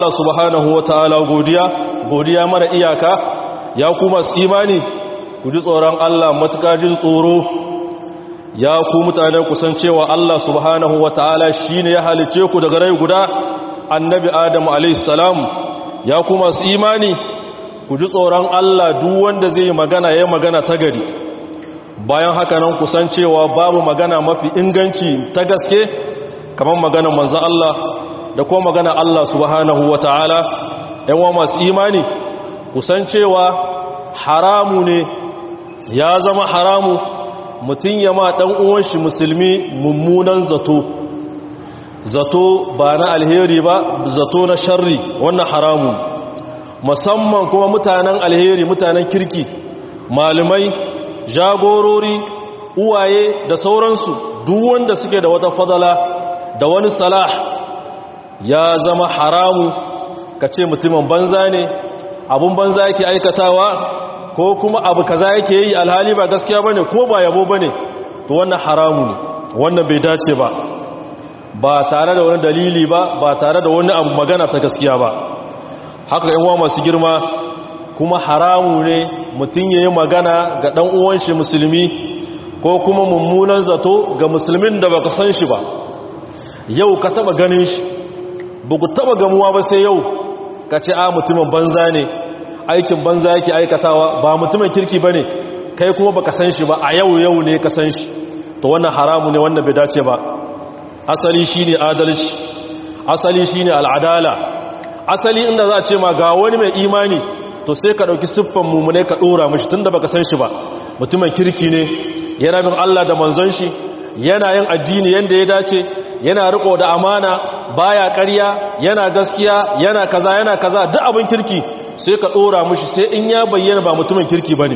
Allah subhanahu wa ta'ala godiya godiya mara iyaka ya kuma su imani ku ji tsoron Allah matuƙa jin tsoro ya ku mutane kusan cewa Allah subhanahu wa ta'ala shi ne ya halice ku daga rai guda annabi Adam alaihissalam ya kuma su imani ku ji tsoron Allah duk wanda zai yi magana ya magana ta gari bayan haka nan kusan cewa babu magana mafi inganci ta gaske kamar magana manzo Allah da kuma magana Allah subhanahu wa ta'ala ‘yanwa masu imani kusan cewa haramu ne ya zama haramu mutum ya ma ɗan uwanshi musulmi mummunan zato zato ba na alheri ba zato na sharri wannan haramu musamman kuma mutanen alheri mutanen kirki malamai jagorori uwaye da sauransu duk wanda suke da wata fadala da wani salah ya zama haramu ka ce mutumin banza ne abun banza yake aikatawa ko kuma abu kaza yake yi alhali ba gaskiya bane ko ba yabo bane to wannan haramu ne wannan bai dace ba ba tare da wani dalili ba ba tare da wani abu magana ta gaskiya ba haka yan uwa masu girma kuma haramu ne mutum yayi magana ga dan uwan shi musulmi ko kuma mummunan zato ga musulmin da baka san shi ba yau ka taba ganin shi buku taba gamuwa ba sai yau ka ce a mutumin banza ne aikin banza yake aikatawa ba mutumin kirki ba ne kai kuma baka san shi ba a yau yau ne ka san shi to wannan haramu ne wannan bai dace ba asali shine adalci asali shine al'adala asali inda za a ce ma ga wani mai imani to sai ka dauki siffan mumune ka dora mishi tunda baka san shi ba mutumin kirki ne yana bin Allah da manzon shi yana yin addini yanda ya dace yana riko da amana baya ƙarya yana gaskiya yana kaza yana kaza duk abin kirki sai ka dora mishi sai in ya bayyana ba mutumin kirki bane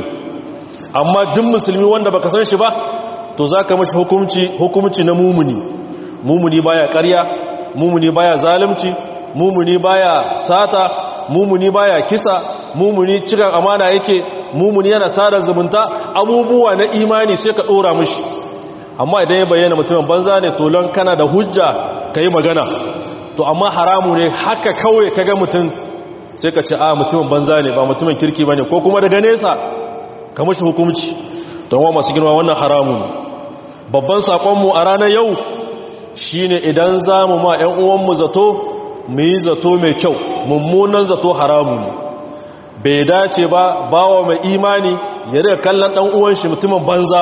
amma duk musulmi wanda baka san shi ba to zaka mishi hukunci hukunci na mumuni mumuni baya ƙarya mumuni baya zalunci mumuni baya sata mumuni baya kisa mumuni cikin amana yake mumuni yana sada zumunta abubuwa na imani sai ka dora mishi amma idan ya bayyana mutumin banza ne to lon kana da hujja kai magana to amma haramu ne haka kawai kaga mutum sai ka ce a mutumin banza ne ba mutumin kirki bane ko kuma daga nesa ka mishi hukunci to wa masu girma wannan haramu ne babban sakon mu a ranar yau shine idan zamu ma ƴan uwan mu zato mu yi zato mai kyau mummunan zato haramu ne bai dace ba bawa mai imani ya riga kallon dan uwan shi mutumin banza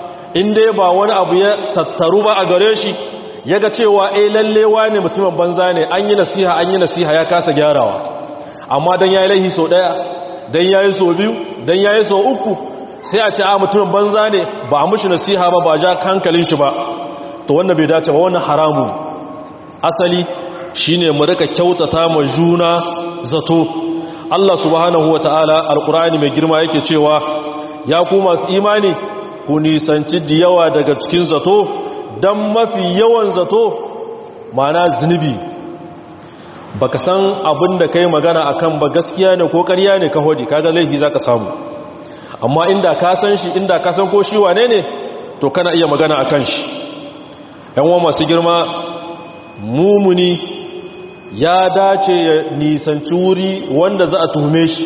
in dai ba wani abu ya tattaru ba a gare shi ya ga cewa eh lallewa ne mutumin banza ne an yi nasiha an yi nasiha ya kasa gyarawa amma dan yayi laihi so daya dan yayi so biyu dan yayi so uku sai a ce a mutumin banza ne ba a mushi nasiha ba ba ja hankalin shi ba to wannan bai dace ba wannan haramu asali shine mu rika kyautata ma juna zato Allah subhanahu wataala alqur'ani mai girma yake cewa ya ku masu imani ku nisanci da yawa daga cikin zato don mafi yawan zato mana zunubi baka san abin da kai magana akan ba gaskiya ne ko ƙarya ne ka hodi kaga laifi zaka samu amma inda ka san shi inda ka san ko shi wane ne to kana iya magana akan shi yan uwa masu girma mumuni ya dace ya nisanci wuri wanda za a tuhume shi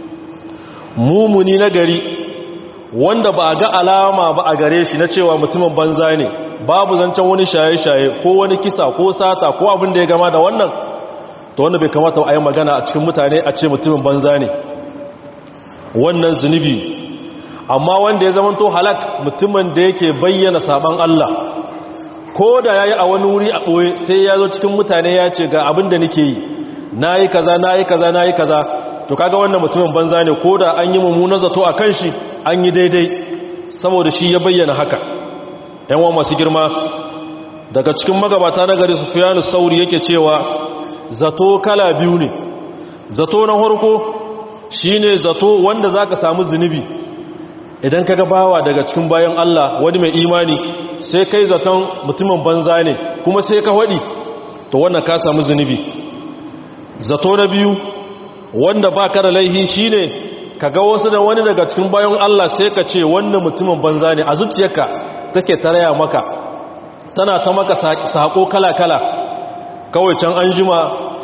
mumuni na gari wanda ba a ga alama ba a gare shi na cewa mutumin banza ne babu zancen wani shaye-shaye ko wani kisa ko sata ko abin da ya gama da wannan to wanda bai kamata a yi magana a cikin mutane a ce mutumin banza ne wannan zunubi amma wanda ya zama to halak mutumin da yake bayyana saban Allah ko da ya yi a wani wuri a ɓoye sai ya zo cikin mutane ya ce ga abin da nake yi na yi kaza na yi kaza na yi kaza to kaga wannan mutumin banza ne ko da an yi mummunan zato a kan shi an yi daidai saboda shi ya bayyana haka yanwa masu girma daga cikin magabata na gari sufiyanu sauri yake cewa zato kala biyu ne zato na harko shi ne zato wanda za ka samu zunubi idan ka bawa daga cikin bayan Allah wani mai imani sai kai zaton mutumin banza ne kuma sai ka waɗi to wannan ka samu zunubi zato na biyu wanda ba ka da laihi shi ne ka ga wasu da wani daga cikin bayan Allah sai ka ce wannan mutumin banza ne a zuciyarka take taraya maka tana ta maka sako kala-kala kawai can an jima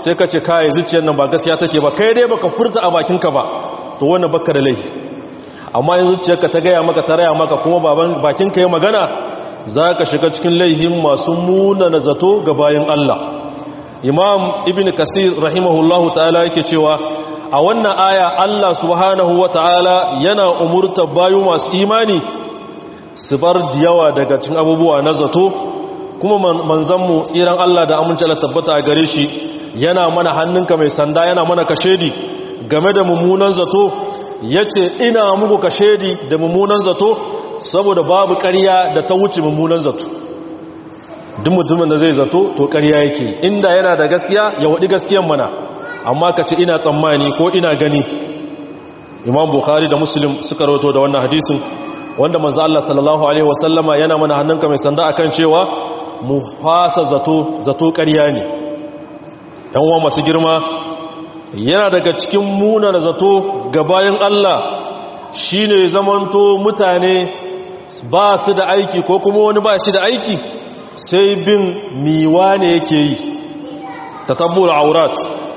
sai ka ce kai zuciyar nan ba gaskiya take ba kai dai baka furta a bakinka ba to wannan baka da laifi amma in zuciyarka ta gaya maka ta raya maka kuma baban bakinka ya magana za ka shiga cikin laihin masu munana zato ga bayan Allah imam ibn kasir rahimahullahu ta'ala yake cewa a wannan aya Allah subhanahu wa ta'ala yana umurta bayu masu imani su bar yawa daga cikin abubuwa na zato kuma manzanmu tsiran Allah da amince Allah tabbata a gare shi yana mana hannunka mai sanda yana mana kashedi game da mummunan zato yace ina muku kashedi da mummunan zato saboda babu ƙarya da ta wuce mummunan zato duk mutumin da zai zato to ƙarya yake inda yana da gaskiya ya waɗi gaskiyan mana amma ka ce ina tsammani ko ina gani imam bukhari da muslim suka rawato da wannan hadisin wanda manzo Allah sallallahu alaihi wasallama yana mana hannunka mai sanda akan cewa mu fasa zato zato ƙarya ne yan uwa masu girma yana daga cikin munar zato ga bayan Allah shine zamanto mutane ba su da aiki ko kuma wani ba shi da aiki sai bin miwa ne yake yi ta tabbul aurat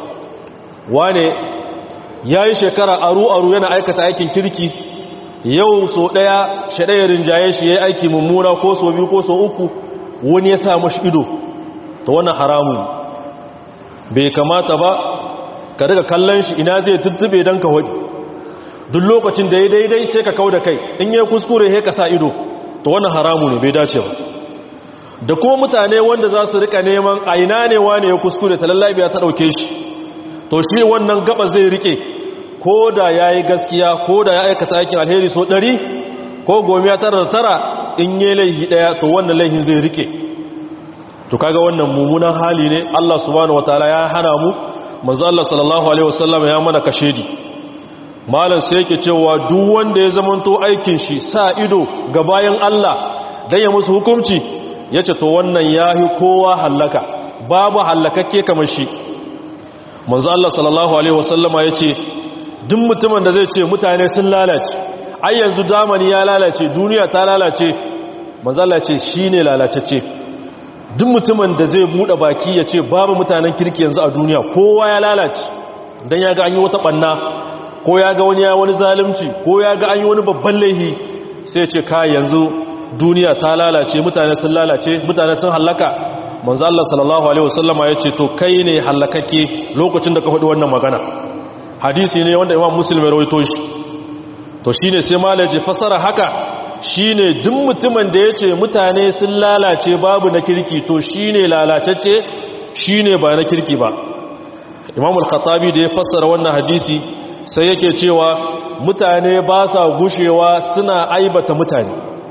wane ya yi shekara aru-aru yana aikata aikin kirki yau so ɗaya shaɗayar rinjaye shi ya yi aiki mummuna ko so biyu ko so uku wani ya sa mashi ido ta wannan haramun bai kamata ba ka daga kallon shi ina zai tuttube don ka waɗi duk lokacin da ya daidai sai ka kau da kai in yi kuskure ya ka sa ido ta wannan haramu ne bai dace ba da kuma mutane wanda za su rika neman a ina ne wane ya kuskure ta lallabiya ta ɗauke shi to shi wannan gaba zai rike ko da ya yi gaskiya ko da ya aikata aikin alheri so ɗari ko gomiya tara da tara in yi laihi ɗaya to wannan laihin zai rike to kaga wannan mummunan hali ne Allah subhanahu wataala ya hana mu manzo Allah sallallahu alaihi wasallam ya mana kashedi malam sai yake cewa duk wanda ya zamanto aikin shi sa ido ga bayan Allah dan ya musu hukunci yace to wannan yahi kowa hallaka babu hallakakke kamar shi manzo Allah sallallahu alaihi wasallama yace duk mutumin da zai ce mutane sun lalace ai yanzu zamani ya lalace duniya ta lalace manzo Allah ce shine lalacecce duk mutumin da zai bude baki ya ce babu mutanen kirki yanzu a duniya kowa ya lalace dan ya ga an yi wata banna ko ya ga wani ya wani zalunci ko ya ga an yi wani babban laihi sai ya ce kai yanzu duniya ta lalace mutane sun lalace mutane sun hallaka manzo Allah sallallahu alaihi wasallama yace to kai ne halakake lokacin da ka faɗi wannan magana hadisi ne wanda Imam Muslim ya rawaito shi to shine sai malaje fasara haka shine duk mutumin da yace mutane sun lalace babu na kirki to shine lalacecce shine ba na kirki ba Imam al-Khattabi da ya fassara wannan hadisi sai yake cewa mutane ba sa gushewa suna aibata mutane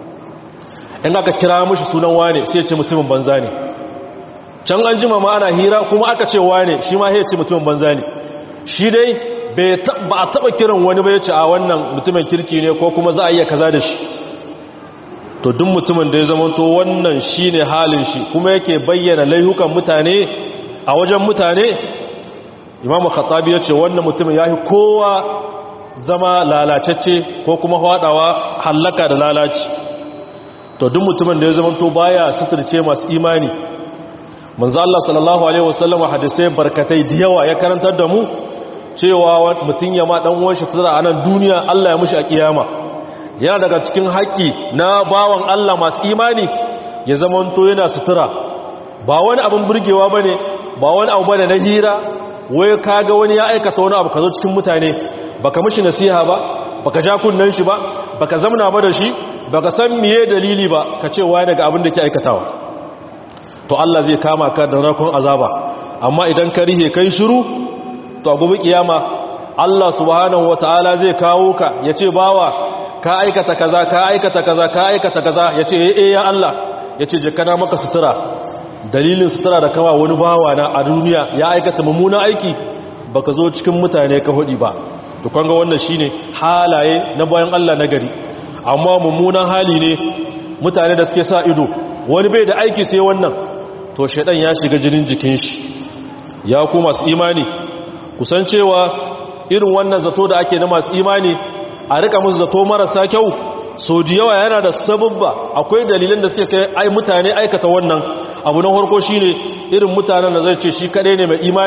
in aka kira mushi sunan wane sai ya ce mutumin banza ne can an jima ma ana hira kuma aka ce wane shi ma ya ce mutumin banza ne shi dai ba a taba kiran wani ba ya ce a wannan mutumin kirki ne ko kuma za a iya kaza da shi to duk mutumin da ya zama to wannan shi ne halin shi kuma yake bayyana laihukan mutane a wajen mutane imamu khattabi ya ce wannan mutumin ya fi kowa zama lalacecce ko kuma haɗawa hallaka da lalaci to duk mutumin da ya zama to baya suturce masu imani manzo Allah sallallahu alaihi wasallam hadisai barkatai da yawa ya karantar da mu cewa mutum ya ma dan uwan shi tsara a nan duniya Allah ya mushi a kiyama yana daga cikin haƙƙi na bawan Allah masu imani ya zamanto yana sutura ba wani abin burgewa bane ba wani abu bane na hira wai kaga wani ya aikata wani abu ka zo cikin mutane baka mishi nasiha ba baka ja kunnan shi ba baka zamna ba da shi baka san miye dalili ba ka ce wai daga abin da ke aikatawa to Allah zai kama ka da rakon azaba amma idan ka rihe kai shiru to a gobe kiyama Allah subhanahu wataala zai kawo ka yace bawa ka aikata kaza ka aikata kaza ka aikata kaza yace eh eh ya Allah yace je kana maka sutura dalilin sutura da kawa wani bawa na a duniya ya aikata mummuna aiki baka zo cikin mutane ka hudi ba to kanga wannan shine halaye na bayan Allah na gari amma mummunan hali ne mutane da suke sa ido wani bai da aiki sai wannan to shaidan ya shiga jinin jikin shi ya ku masu imani kusancewa irin wannan zato da ake na masu imani a rika musu zato marasa kyau so da yawa yana da sababba akwai dalilan da suke kai ai mutane aikata wannan abu na farko shine irin mutanen da zai ce shi kadai ne mai imani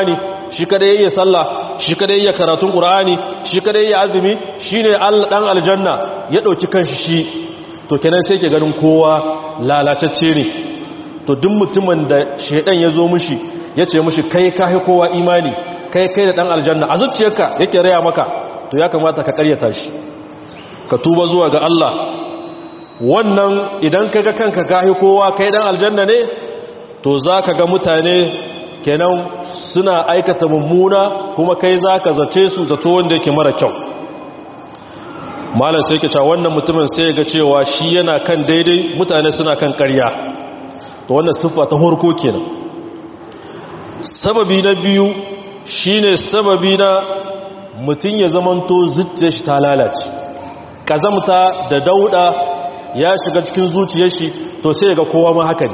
shi kada ya iya sallah shi kada ya iya karatun qur'ani shi kada ya iya azumi shine Allah dan aljanna ya dauki kanshi shi to kenan sai ke ganin kowa lalacacce ne to duk mutumin da shedan ya zo mishi ya ce mishi kai kai kowa imani kai kai da dan aljanna a zuciyarka yake raya maka to ya kamata ka karyata shi ka tuba zuwa ga Allah wannan idan kaga kanka kai kowa kai dan aljanna ne to zaka ga mutane kenan suna aikata mummuna kuma kai zaka zace su zato wanda yake mara kyau malam sai yake cewa wannan mutumin sai ya ga cewa shi yana kan daidai mutane suna kan ƙarya to wannan siffa ta horko kenan sababi na biyu shine sababi na mutum ya zamanto zuciyar shi ta lalace kazamta da dauda ya shiga cikin zuciyar shi to sai ga kowa ma haka ne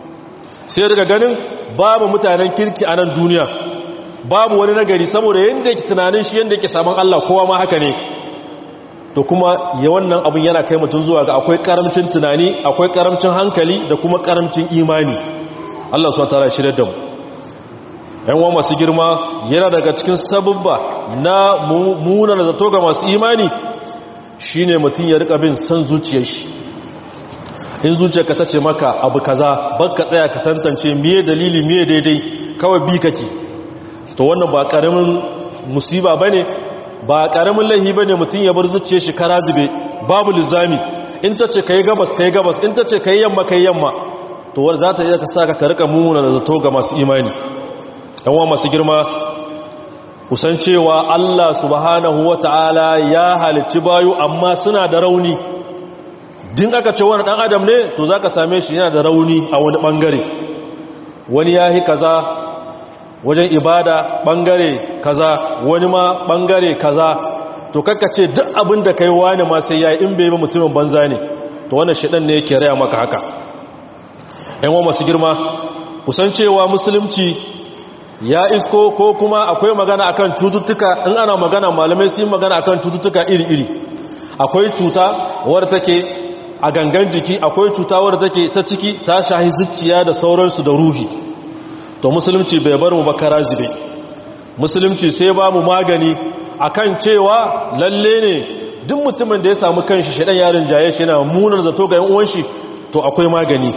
sai daga ganin babu mutanen kirki a nan duniya babu wani nagari saboda yadda yake tunanin shi yadda yake saman Allah kowa ma haka ne to kuma ya wannan abin yana kai mutum zuwa ga akwai karamcin tunani akwai karamcin hankali da kuma karamcin imani Allah su tara shirya da mu yan wa masu girma yana daga cikin sabubba na munar zato ga masu imani shine mutum ya rika bin san zuciyar shi in zuciyarka ta ce maka abu kaza baka tsaya ka tantance miye dalili miye daidai kawai bi kake to wannan ba karamin musiba bane ba karamin laihi bane mutum ya bar zuciyar shi kara zube babu lizami in ta ce kai gabas kai gabas in ta ce kai yamma kai yamma to wanda za ta iya ka saka ka rika muna da zato ga masu imani yanwa masu girma kusan cewa Allah subhanahu wata'ala ya halicci bayu amma suna da rauni din aka ce wani dan adam ne to zaka same shi yana da rauni a wani bangare wani yahi kaza wajen ibada bangare kaza wani ma bangare kaza to kakka ce duk abin da kai wani ma sai yayi in bai ba mutumin banza ne to wannan shedan ne yake raya maka haka ɗan wa masu girma kusan cewa musulunci ya isko ko kuma akwai magana akan cututtuka in ana magana malamai sun magana akan cututtuka iri-iri akwai cuta wadda take a gangan jiki akwai cuta wadda take ta ciki ta shahi zuciya da sauransu da ruhi to musulunci bai bar mu bakara zube musulunci sai ba mu magani akan cewa lalle ne duk mutumin da ya samu kanshi shaɗan yarin jaye shi yana munar zato ga yan uwan shi to akwai magani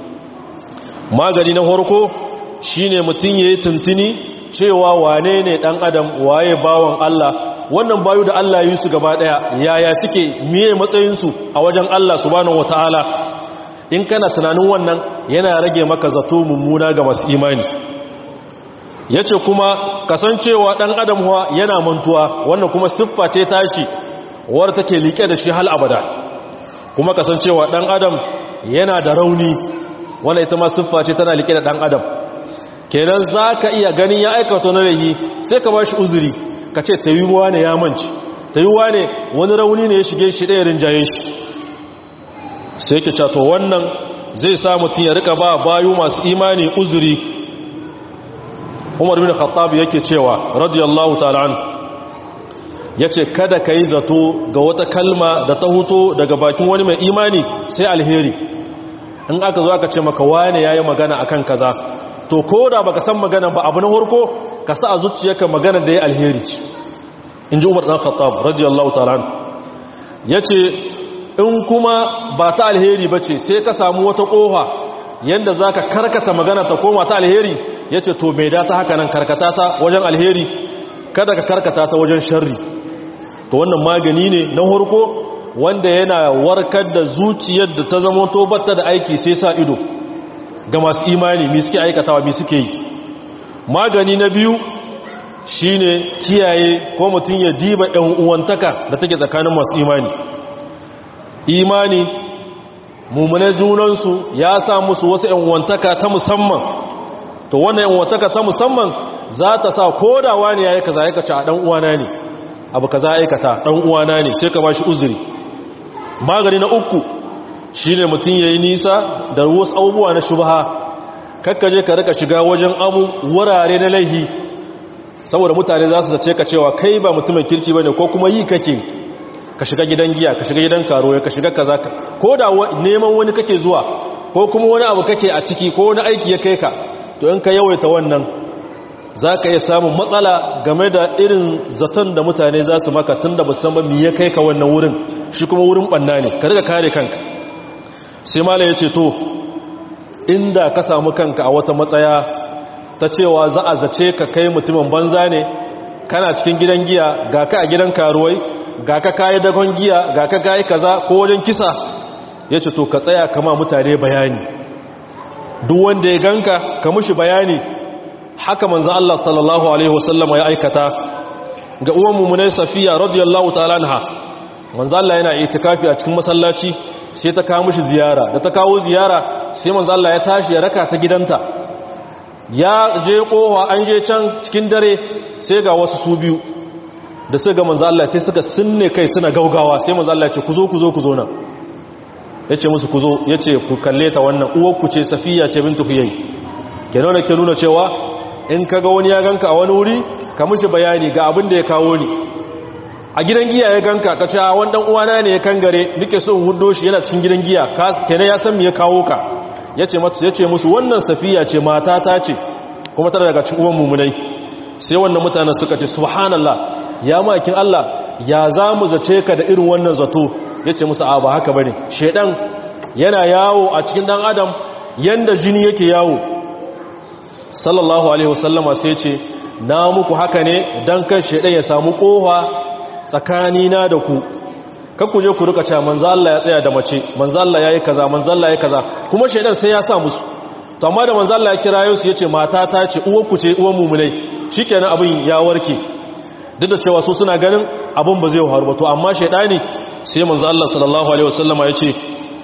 magani na farko shine mutum yayi tuntuni cewa wane ne dan adam waye bawan Allah wannan bayu da Allah yi su gaba daya yaya suke miye matsayin su a wajen Allah subhanahu wataala in kana tunanin wannan yana rage maka zato mummuna ga masu imani yace kuma kasancewa dan adam huwa yana mantuwa wannan kuma siffa ce tashi war take like da shi hal abada kuma kasancewa dan adam yana da rauni wannan ita ma siffa ce tana like da dan adam kenan zaka iya ganin ya aikata na rayi sai ka bashi uzuri ka ce ta yi ne ya manci ta yi ne wani rauni ne ya shige shi ɗaya rinjaye shi sai ke cato wannan zai sa mutum ya rika ba bayu masu imani uzuri umar bin khattab yake cewa radiyallahu ta'ala ya ce kada ka yi zato ga wata kalma da ta huto daga bakin wani mai imani sai alheri in aka zo aka ce maka wane ya yi magana akan kaza to ko da baka san magana ba abu na farko ka sa a zuciyarka magana da ya alheri ce in ji umar ɗan khattab radiyallahu ta'ala ya ce in kuma ba ta alheri ba ce sai ka samu wata ƙofa yadda za ka karkata magana ta koma ta alheri ya ce to mai data haka nan karkata ta wajen alheri kada ka karkata ta wajen sharri to wannan magani ne na harko wanda yana warkar da zuciyar da ta zama to batta da aiki sai sa ido ga masu imani mi suke aikatawa mi suke yi magani na biyu shine kiyaye ko mutum ya diba ɗan uwantaka da take tsakanin masu imani imani mummune junansu ya sa musu wasu ‘yan uwantaka ta musamman to wannan ‘yan uwantaka ta musamman za ta sa kodawa ne ya yi kaza ya kaci a ɗan uwana ne abu kaza ya aikata ɗan uwana ne sai ka ba shi uzuri magani na uku shi ne mutum ya yi nisa da wasu abubuwa na shubaha kakkaje ka rika shiga wajen abu wurare na laihi saboda mutane za su zace ka cewa kai ba mutumin kirki ba ne ko kuma yi kake ka shiga gidan giya ka shiga gidan karo ka shiga kaza ko da neman wani kake zuwa ko kuma wani abu kake a ciki ko wani aiki ya kai ka to in ka yawaita wannan za ka iya samun matsala game da irin zaton da mutane za su maka tun da musamman mi ya kai ka wannan wurin shi kuma wurin ɓanna ne ka riga kare kanka sai mala ya ce to inda ka samu kanka a wata matsaya ta cewa za a zace ka kai mutumin banza ne kana cikin gidan giya ga ka a gidan karuwai ga ka kayi dagon giya ga ka kayi kaza ko wajen kisa ya ce to ka tsaya kama mutane bayani duk wanda ya ganka ka mushi bayani haka manzo Allah sallallahu alaihi wasallam ya aikata ga uwan mummunai Safiya radiyallahu ta'ala anha manzo Allah yana itikafi a cikin masallaci sai ta kawo mishi ziyara da ta kawo ziyara sai manzo Allah ya tashi ya raka ta gidanta ya je kowa an je can cikin dare sai ga wasu su biyu da suka ga manzo Allah sai suka sinne kai suna gaugawa sai manzo Allah ya ce ku zo ku zo ku zo nan yace musu ku zo yace ku kalle ta wannan uwar ku ce Safiya ce bintu Huyay kenan da ke nuna cewa in kaga wani ya ganka a wani wuri ka mishi bayani ga abin da ya kawo ni a gidan giya ya ganka ka ce wani dan uwana ne ya kangare nake so in hudo shi yana cikin gidan giya kenan ya san me ya kawo ka yace mata yace musu wannan safiya ce mata ta ce kuma tana daga cikin uwan mumunai sai wannan mutanen suka ce subhanallah ya makin Allah ya za mu zace ka da irin wannan zato yace musu a ba haka bane shedan yana yawo a cikin dan adam yanda jini yake yawo sallallahu alaihi wasallama sai ce na muku haka ne dan kan shedan ya samu kowa tsakanina da ku kakku je ku rika cewa manzo Allah ya tsaya da mace manzo Allah yayi kaza manzo Allah yayi kaza kuma shedan sai ya sa musu to amma da manzo Allah ya kira yau su yace mata ta ce uwar ku ce uwar mu'minai shikenan abin ya warke duk da cewa su suna ganin abin ba zai faru ba to amma shedani sai manzo Allah sallallahu alaihi wasallama yace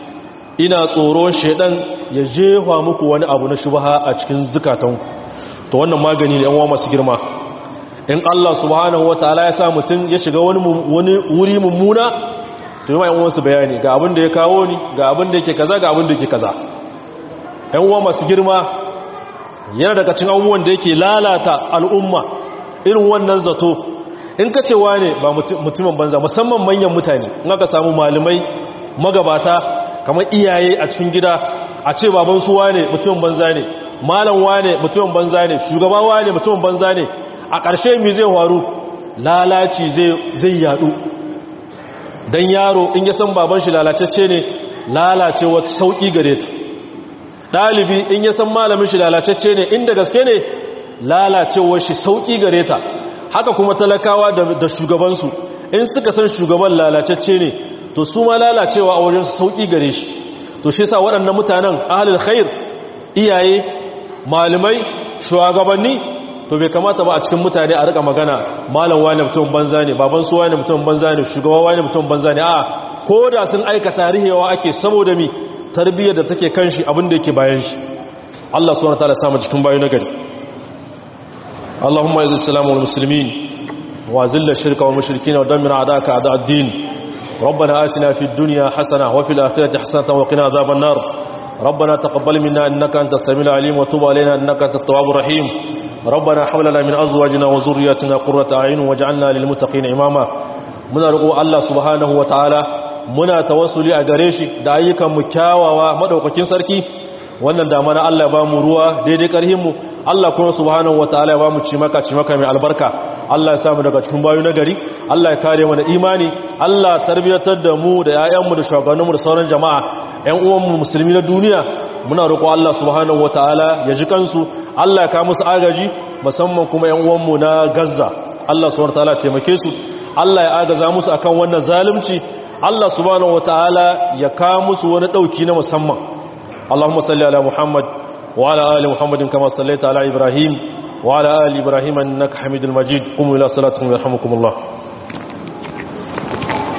ina tsoron shedan ya jefa muku wani abu na shubha a cikin zukatanku to wannan magani ne yan uwa masu girma in Allah subhanahu wa ta'ala ya sa mutum ya shiga wani wuri mummuna to yi ma yan'uwansu bayani ga abin da ya kawo ni ga abin da yake kaza ga abin da yake kaza yan'uwa masu girma yana daga cin abubuwan da yake lalata al'umma irin wannan zato in ka cewa ne ba mutumin banza musamman manyan mutane in aka samu malamai magabata kamar iyaye a cikin gida a ce baban suwa ne mutumin banza ne malam wane mutumin banza ne shugaba wane mutumin banza ne a ƙarshe mi zai faru lalaci zai yadu don yaro in ya san baban shi lalacecce ne lalacewa sauƙi gare ta ɗalibi in ya san malamin shi lalacecce ne inda gaske ne lalacewar shi sauƙi gare ta haka kuma talakawa da shugabansu in suka san shugaban lalacecce ne to su ma lalacewa a wajen sauƙi gare shi to shi sa waɗannan mutanen ahalil khair iyaye malamai shugabanni to bai kamata ba a cikin mutane a rika magana malam wani mutum banza ne baban su wani mutum banza ne shugaba wani mutum banza ne a ko da sun aika tarihewa ake saboda mi tarbiyyar da take kan shi abin da yake bayan shi Allah subhanahu wataala samu cikin bayu nagari Allahumma izil islam wal muslimin wa zilla shirka wal mushrikin wa dammir a'daka a'da ad-din ربنا آتنا في الدنيا حسنة وفي الآخرة حسنة وقنا عذاب النار ربنا تقبل منا إنك أنت السميع العليم وتب علينا إنك أنت التواب الرحيم ربنا حولنا من أزواجنا وذرياتنا قرة أعين واجعلنا للمتقين إماما muna roƙo Allah subhanahu wa ta'ala muna tawassuli a gare shi da ayyukan mu kyawawa madaukakin sarki wannan dama na Allah ya ba mu ruwa daidai karhin mu Allah kuma subhanahu wa ta'ala ya ba mu cimaka cimaka mai albarka Allah ya samu daga cikin bayu na gari Allah ya kare mu da imani Allah tarbiyatar da mu da 'ya'yanmu da shugabanninmu da sauran jama'a 'yan uwanmu musulmi na duniya muna roƙo Allah subhanahu wa ta'ala ya ji kansu Allah ya kawo musu agaji musamman kuma 'yan uwanmu na Gaza Allah subhanahu wa ta'ala taimake su Allah ya agaza musu akan wannan zalunci Allah subhanahu wataala ya kawo musu wani dauki na musamman Allahumma salli ala Muhammad wa ala ali Muhammadin kama sallaita ala Ibrahim wa ala ali Ibrahim innaka Hamidul Majid qumu ila salatikum yarhamukumullah